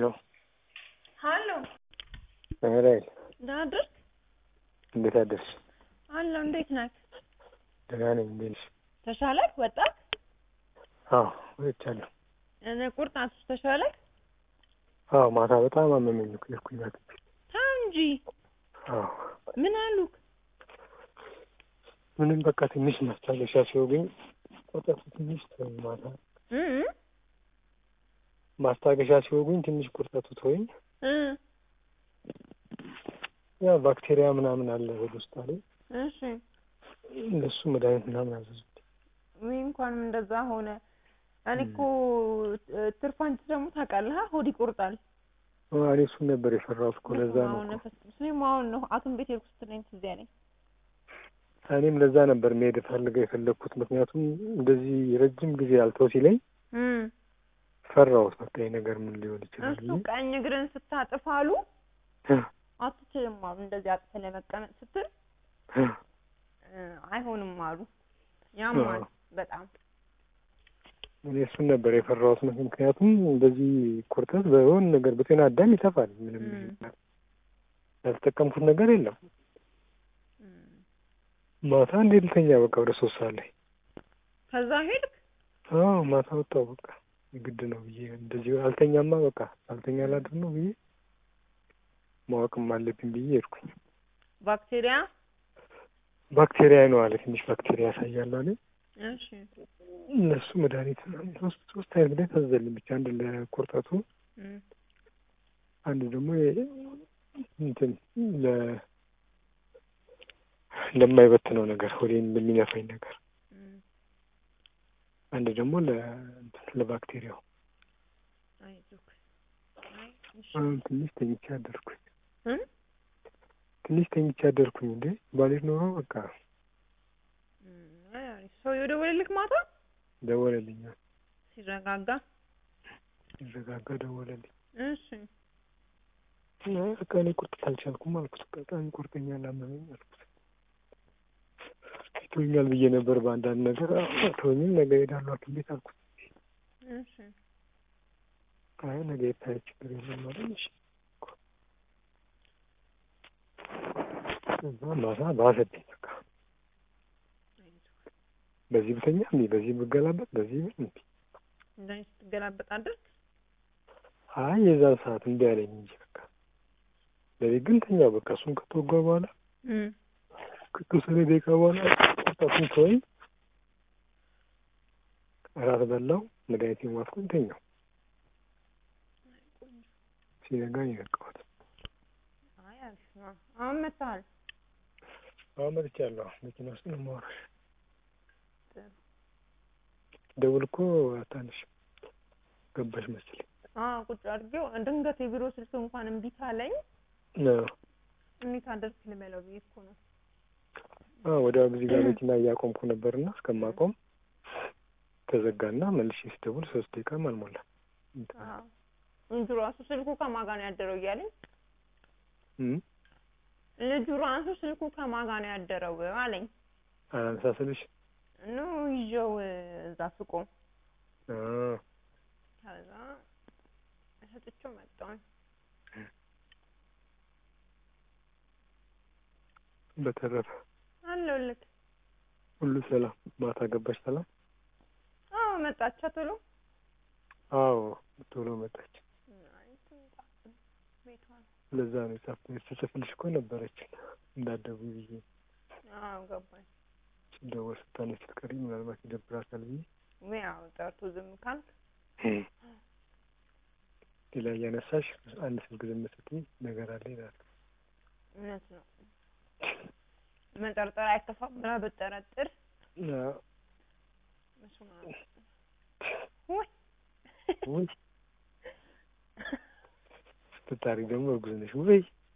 ሄሎ ሀሎ ራይል ደህና አደርክ? እንዴት አደርሽ? አለሁ። እንዴት ነህ? ደህና ነኝ። እንዴት ነሽ? ተሻለህ? ወጣህ? አዎ ወጥቻለሁ። እኔ ቁርጣት ተሻለህ? አዎ ማታ በጣም አመመኝ እኮ የሄድኩኝ ሐኪም ቤት። ተው እንጂ አዎ ምን አሉክ? ምንም በቃ ትንሽ ማስታገሻ ሲወጉኝ ቁርጠቱ ትንሽ ተወኝ። ማታ እ እ ማስታገሻ ሲወጉኝ ትንሽ ቁርጠቱ ተወኝ። እ ያው ባክቴሪያ ምናምን አለ ሆድ ውስጥ አለ። እሺ ለሱ መድኃኒት ምናምን አዘዙት። ወይ እንኳንም እንደዛ ሆነ። እኔ እኮ ትርፍ አንቺ ደግሞ ታውቃለህ፣ ሆድ ይቆርጣል። እኔ እሱን ነበር የፈራሁት እኮ ለዛ ነው አሁን እኮ። ነፈስ እኔም አሁን ነው ሐኪም ቤት ሄድኩ ስትለኝ ትዝ ያለኝ። እኔም ለዛ ነበር መሄድ ፈልገው የፈለግኩት ምክንያቱም እንደዚህ ረጅም ጊዜ አልተው ሲለኝ እም ፈራሁት። በቃ ይሄ ነገር ምን ሊሆን ይችላል እሱ ቀኝ እግርን ስታጥፍ አሉ አትችልም አሉ። እንደዚህ አጥፈህ ለመቀመጥ ስትል እ አይሆንም አሉ። ያማል በጣም እኔ እሱን ነበር የፈራሁት። ምክንያቱም እንደዚህ ቁርጠት በሆነ ነገር በጤና አዳም ይጠፋል። ምንም እም። ያልተጠቀምኩት ነገር የለም። እም። ማታ እንዴት ልተኛ በቃ ወደ ሶስት ሰዓት ላይ ከዛ ሄድክ? አዎ ማታ ወጣሁ። በቃ የግድ ነው ብዬ እንደዚህ አልተኛማ በቃ አልተኛ ላድር ነው ብዬ ማወቅም አለብኝ ብዬ ሄድኩኝ። ባክቴሪያ ባክቴሪያ ነው አለ ትንሽ ባክቴሪያ ያሳያል አለ። እሺ እነሱ መድኃኒት ሶስት ሶስት አይነት መድኃኒት አዘዘልኝ ብቻ አንድ ለቁርጠቱ እም። አንድ ደግሞ የ- እንትን ለ ለማይበትነው ነገር ሆዴን ለሚነፋኝ ነገር እም። አንድ ደግሞ ለ እንትን ለባክቴሪያው አይዞክ። አይ እሺ አሁን ትንሽ ተኝቼ አደርኩኝ። እም? ትንሽ ተኝቼ አደርኩኝ። እንዴ ባሌት ኖሮ በቃ እም። አይ አሪፍ። ሰው የደወለልክ ማታ ደወለልኝ። ሲረጋጋ? ሲረጋጋ ደወለልኝ። እሺ እና በቃ እኔ ቁርጠት አልቻልኩም አልኩት። በጣም ይቆርጠኛል፣ አመመኝ አልኩት። ይቶኛል ብዬ ነበር በአንዳንድ ነገር ተወኝም ነገ እሄዳለሁ ሐኪም ቤት አልኩት። እሺ አይ ነገ የታየ ችግር የለም አለኝ። እሺ ከዛ ማታ ባሰብኝ በቃ አይዞክ። በዚህ ብተኛ እንዲ በዚህ ብገላበጥ በዚህ ብል እንዲ እንደዚህ ስትገላበጥ አደርክ? አይ የዛን ሰዓት እንዲ ያለኝ እንጂ በቃ ለቤት ግን ተኛው በቃ እሱን ከተወጋ በኋላ እም። ከተወሰነ ደቂቃ በኋላ ቁርጠቱን ተወኝ። እራት በላው መድኃኒቴን ዋጥኩኝ ተኛው። ሲነጋ የነቃሁት አይ አሪፍ ነው። አሁን መጥተሃል? አሁን መጥቻለሁ። መኪና ውስጥ ነው የማወራሽ። ጥሩ። ደውል እኮ አታነሽም ገባሽ መሰለኝ። አዎ ቁጭ አድርጌው ድንገት የቢሮ ስልክ እንኳን እምቢ ካለኝ አዎ እንዴት አደርክ ልበለው ብዬ እኮ ነው። አዎ ወዲያው እዚህ ጋር መኪና እያቆምኩ ነበርና እስከማቆም ተዘጋና መልሼ ስደውል ሶስት ደቂቃም አልሞላም። አዎ ልጁ ራሱ ስልኩ ከማን ጋር ነው ያደረው እያለኝ እም ልጁ ራሱ ስልኩ ከማን ጋር ነው ያደረው አለኝ። አላነሳ ስልሽ ኑ ይዤው እዛ ስቆም አ ከዛ ሰጥቼው መጣሁ። በተረፈ አለሁልህ። ሁሉ ሰላም። ማታ ገባሽ ሰላም? አዎ መጣች ቶሎ። አዎ ቶሎ መጣች። አይ ትምጣ ቤቷ ነው። ለዛ ነው የጻፍ ስጽፍልሽ እኮ ነበረች እንዳትደውይ ብዬ አዎ ገባኝ። ስደውል ስታነሽ ስትቀሪ ምናልባት ይደብራታል ብዬ ያው ጠርቶ ዝም ካልክ ሌላ እያነሳሽ አንድ ስልክ ዝም ስትይ ነገር አለ ይላል። እውነት ነው። መጠርጠር አይከፋም ብላ ብጠረጥር አዎ በስመ አብ ውይ ውይ ስትጣሪ ደግሞ እርጉዝ ነሽ ውይ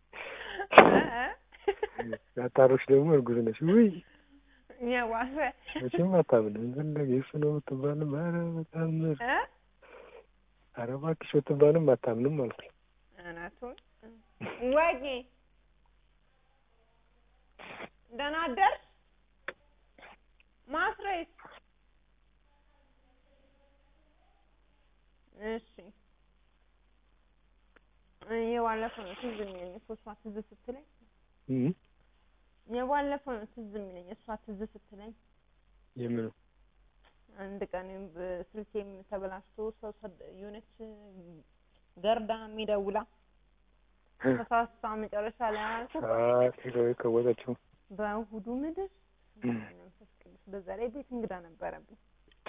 ያጣሮች ደግሞ እርጉዝ ነሽ ውይ የባሰ መቼም አታምንም። ፈለገ የእሱ ነው የምትባልም ኧረ በጣም ምር እ ኧረ እባክሽ ብትባልም አታምንም አልኩኝ። እውነቱን ወጌ ደህና አደርሽ ማስሬስ እሺ የባለፈው ነው ትዝ የሚለኝ እኮ እሷ ትዝ ስትለኝ እም የባለፈው ነው ትዝ የሚለኝ እሷ ትዝ ስትለኝ የምኑ አንድ ቀን ብ- ስልኬም ተበላሽቶ ሰው ሰድ- የሆነች ገርዳ የሚደውላ ተሳሳ መጨረሻ ላይ አልኩ ሄሎ የቀወጠችው በእሁዱ ምድር እም መንፈስ ቅዱስ በዛ ላይ ቤት እንግዳ ነበረብኝ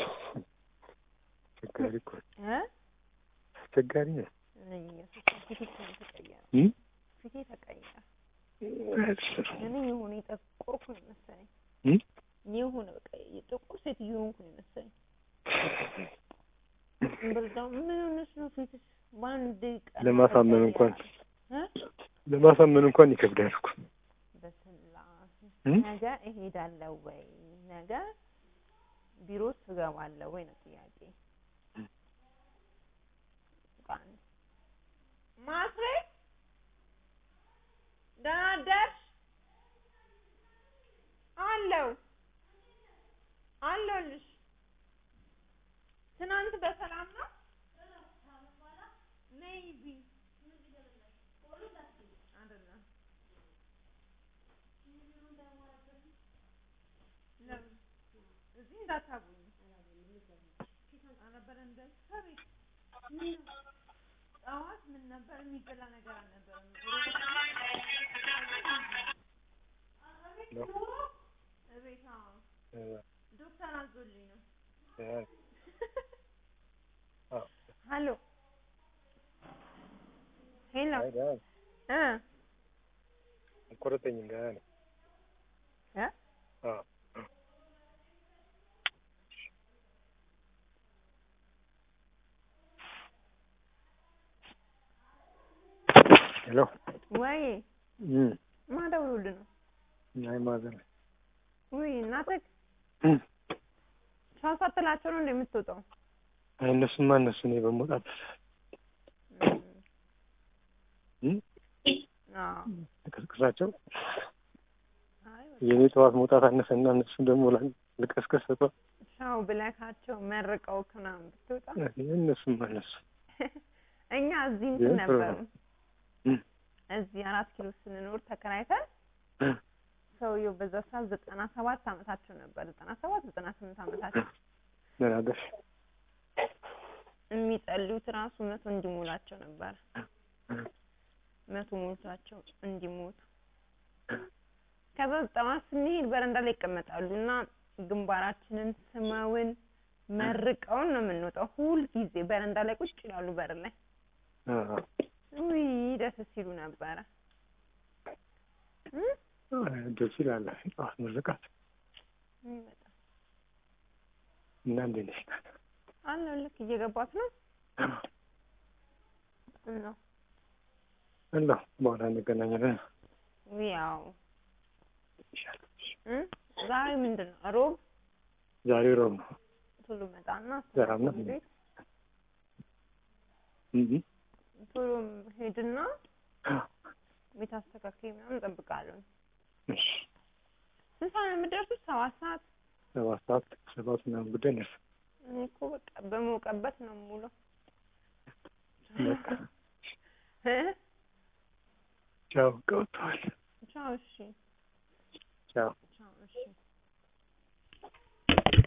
አስቸጋሪ እኮ እ አስቸጋሪ ነው። እኔ ኢየሱስ ፊቴ እኮ ነው የተቀየረ እም ፊቴ ተቀየረ እኔ የሆነ የጠቆርኩ ነው መሰለኝ እም የሆነ በቃ የጥቁር ሴትዮ ሆንኩ ነው መሰለኝ ብርዳው ምን ሆነሽ ነው ፊትሽ በአንድ ቀን ለማሳመን እንኳን እ ለማሳመን እንኳን ይከብዳል እኮ በስላሴ እም ነገ እሄዳለሁ ወይ ነገ ቢሮ ትገባለሁ ወይ ነው ጥያቄ ቃል ማስሬ ደህና አደርሽ አለው አለሁልሽ ትናንት በሰላም ነው ሜይቢ አይደለም ለምን እዚህ እንዳታጉኝ ኧረ በደንብ ከቤት ምን ነው? ጠዋት ምን ነበር የሚበላ ነገር አልነበረም እቤት አዎ ዶክተር አዞልኝ ነው ሀሎ ሄሎ እ አልቆረጠኝም ገና ነው። እ አዎ ሄሎ ወይ እም ማደውሉልህ ነው አይ ማዘር ውይ እናትህ እም ቻው ሳትላቸው ነው እንደ የምትወጣው አይ እነሱማ እነሱ እኔ በመውጣት እም አዎ ልቀስቅሳቸው አይ በቃ የእኔ ጠዋት መውጣት አነሰና እነሱን ደግሞ ላ- ልቀስቀስ ሰጧ ቻው ብለካቸው መርቀው ምናምን ብትወጣ እነሱማ እነሱ እኛ እዚህ ግን እንትን ጥሩ ነበሩ ነው። እም እዚህ አራት ኪሎ ስንኖር ተከራይተን እ ሰውየው በዛ ሰዓት ዘጠና ሰባት አመታቸው ነበር ዘጠና ሰባት ዘጠና ስምንት አመታቸው ደህና አደርሽ የሚጸልዩት ራሱ መቶ እንዲሞላቸው ነበር መቶ ሞልቷቸው እንዲሞቱ ከዛ ጠዋት ስንሄድ በረንዳ ላይ ይቀመጣሉ እና ግንባራችንን ስመውን መርቀውን ነው የምንወጣው ሁል ጊዜ በረንዳ ላይ ቁጭ ይላሉ በር ላይ አዎ ውይ ደስ ሲሉ ነበረ እ? ደስ ይላል ጠዋት ምርቃት ውይ በጣም እና እንዴት ነሽ አለው ልክ እየገባት ነው እና አለሁ በኋላ እንገናኛለን ውይ ያው ይሻላል እ? ዛሬ ምንድን ነው ሮብ ዛሬ ሮብ ነው ቶሎ መጣና ሰላም ነው? ቤት እም ቶሎ ሄድና ቤት አስተካክዬ ምናምን እጠብቃለሁ እሺ ስንት ሰዓት ነው የምትደርሱት ሰባት ሰዓት ሰባት ሰዓት ሰባት ምናምን ጉዳይ ነርስ እኔ እኮ በቃ በሞቀበት ነው የምውለው በቃ እ? ቻው ቀውተዋል ቻው እሺ ቻው ቻው እሺ